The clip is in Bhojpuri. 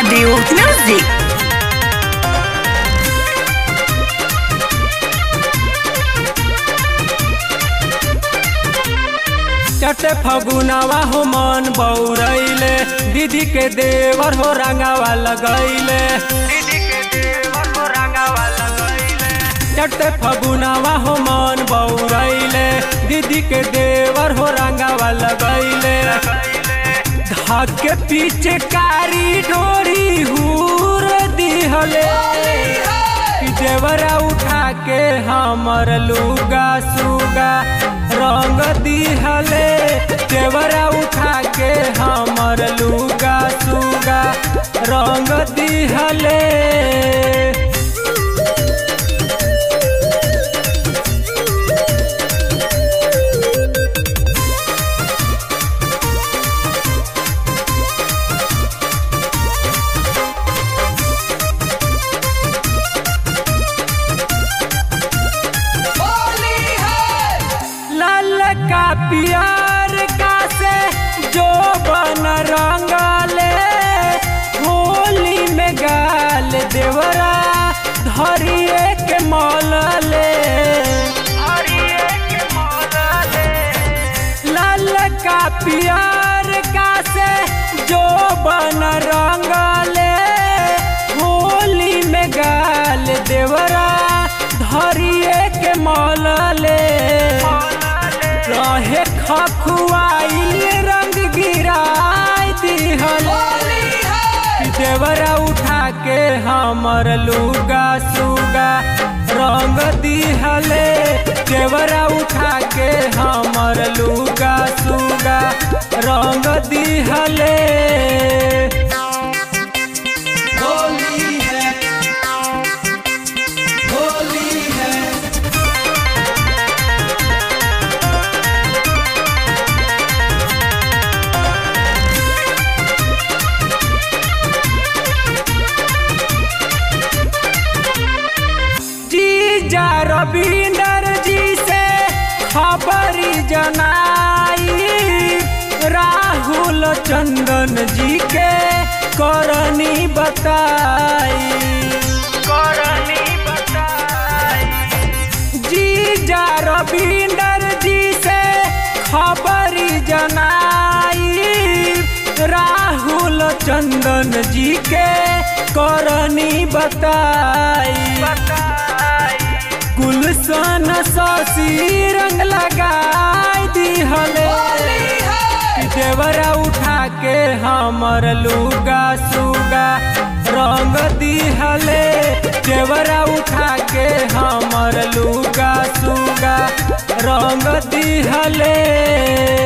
Audio Music. चटे फगुनावा हो मन बौरैले दीदी के देवर हो रंगावा लगैले चटे फगुनावा हो मन बौरैले दीदी के देवर हो रंगावा लगैले धाके पीछे कारी डोरी हूर दिहले कि देवरा उठा के हमर लुगा सुगा रंग दिहले देवरा उठा के हमर लुगा सुगा रंग दिहले लाल का पियर का से जो बन रंगले होली में गाल देवरा धरिए के मौलले लाल का पियर का से जो बन रंगले होली में गाल देवरा धरिए के मौलले रहे खखुआइल रंग गिराई दिहल देवरा उठा के हमर लुगा सुगा रंग दिहले देवरा उठा के हमर लुगा सुगा रंग दिहले होली है होली है जीजा रविंदर जी से खबरी जनाई राहुल चंदन जी के करनी बताई करनी बताई जीजा रविंदर जी से खबरी जनाई राहुल चंदन जी के करनी बताई गुलशन शशि रंग लगाई दिहले कि देवरा उठा के हमर लुगा सुगा रंग दिहले देवरा उठा के हमर लुगा सुगा रंग दिहले